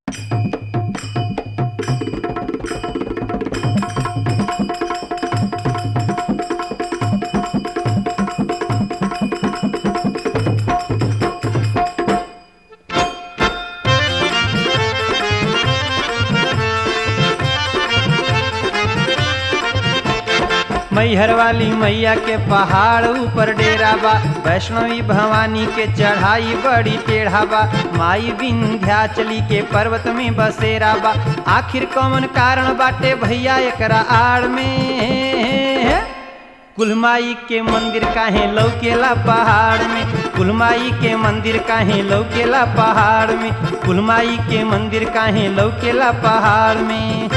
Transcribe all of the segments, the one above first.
मैहर वाली मैया के पहाड़ ऊपर डेरा बा वैष्णवी भवानी के चढ़ाई बड़ी टेढ़ा बा माई विंध्याचली के पर्वत में बसेरा बा आखिर कौन कारण बाटे भैया एकरा आड़ में कुलमाई के मंदिर काहे लौकेला पहाड़ में कुलमाई के मंदिर काहे लौकेला पहाड़ में कुलमाई के मंदिर काहे लौकेला पहाड़ में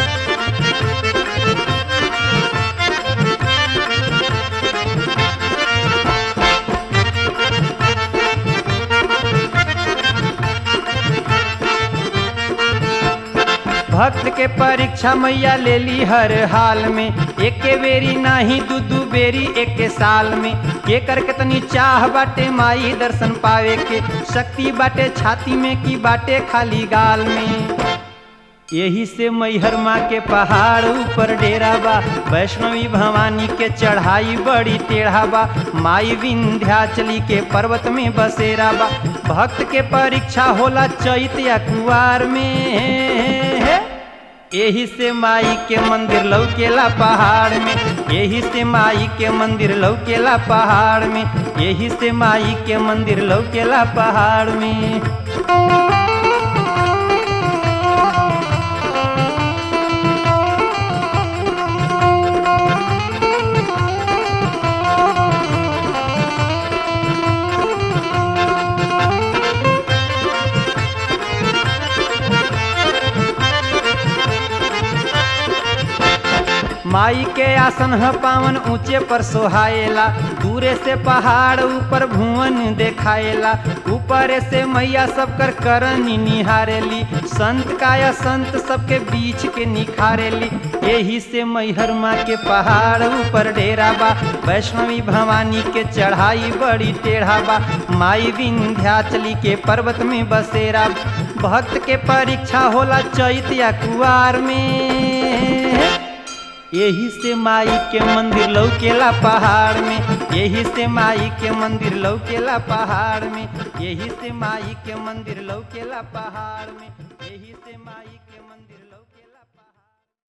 भक्त के परीक्षा मैया ले ली हर हाल में एक बेरी नाही दू दू बेरी एक साल में के कर कितनी चाह बाटे माई दर्शन पावे के शक्ति बाटे छाती में की बाटे खाली गाल में यही से मैहर माँ के पहाड़ ऊपर डेरा बा वैष्णवी भवानी के चढ़ाई बड़ी टेढ़ा बा माई विंध्याचली के पर्वत में बसेरा बा भक्त के परीक्षा होला चैत या कुआर में यही से माई के मंदिर लौकेला पहाड़ में यही से माई के मंदिर लौकेला पहाड़ में यही से माई के मंदिर लौकेला पहाड़ में माई के आसन ह पावन ऊंचे पर सोहाएला दूरे से पहाड़ ऊपर भुवन देखाएला ऊपर से मैया सब कर करनी निहारेली संत काया संत सबके बीच के निखारेली यही से मैहर माँ के पहाड़ ऊपर डेरा बा वैष्णवी भवानी के चढ़ाई बड़ी टेढ़ा बा माई विंध्याचली के पर्वत में बसेरा भक्त के परीक्षा होला चैत या कुआर में यही से माई के मंदिर लौकेला पहाड़ में यही से माई के मंदिर लौकेला पहाड़ में यही से माई के मंदिर लौकेला पहाड़ में